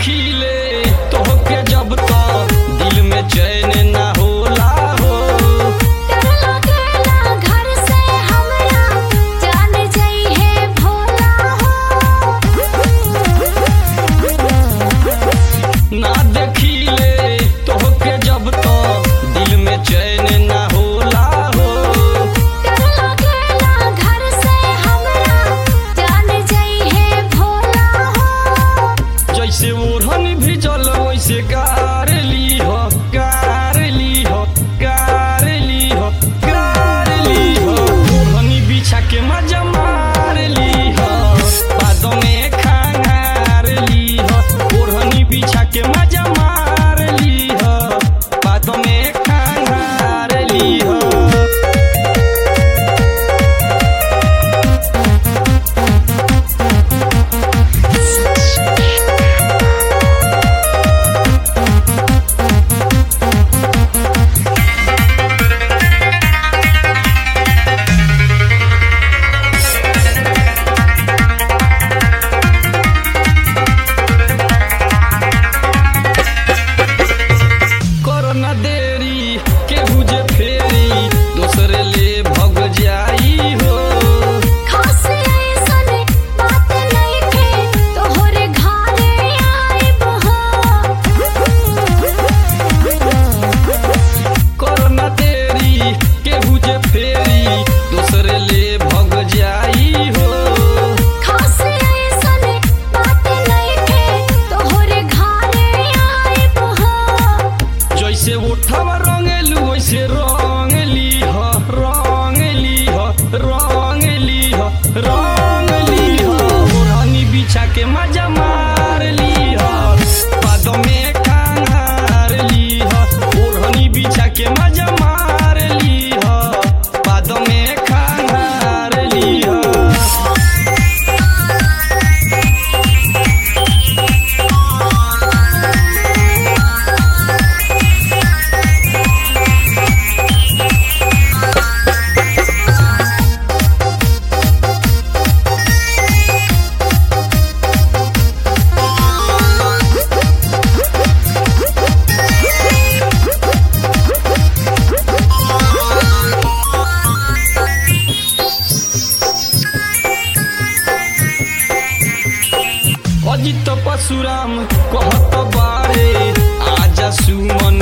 देखिले तोहके जब तो दिल में चैन ना होला हो डर लागेला घर से हमरा जान जइहे भोला ना देखिले तोहके जब तो दिल में चैन ना होला हो डर लागेला घर से हमरा जान जइहे भोला जैसे ओढ़न भी जल वैसे गार ली हो गार ली हो गार ली हो गार ली हो ओढ़नी बिछा के मजा मार ली हो बादों में खांगार ली हो ओढ़नी बिछा के मजा मार ली हो बादों में खांगार ली हो करो न देरी केहू जे फेरी दोसरे ले भग जाई हो खास ऐसन बात नइखे तोहरे घरे आइब हो करो न देरी केहू जे फेरी दोसरे ले भग जाई हो खास ऐसन बात नइखे तोहरे घरे आइब हो जैसे उठावा रंगेलू वैसे रंग ली हो रंग ली हो रंग ली हो रंग ली हो ओढ़नी बिछा के मजा मार ली हो पादों में खांगार ली हो ओढ़नी बिछा के मजा मार ली हो पादों में खांगार ली हो अजित परशुराम कहत बारे आजा सुमन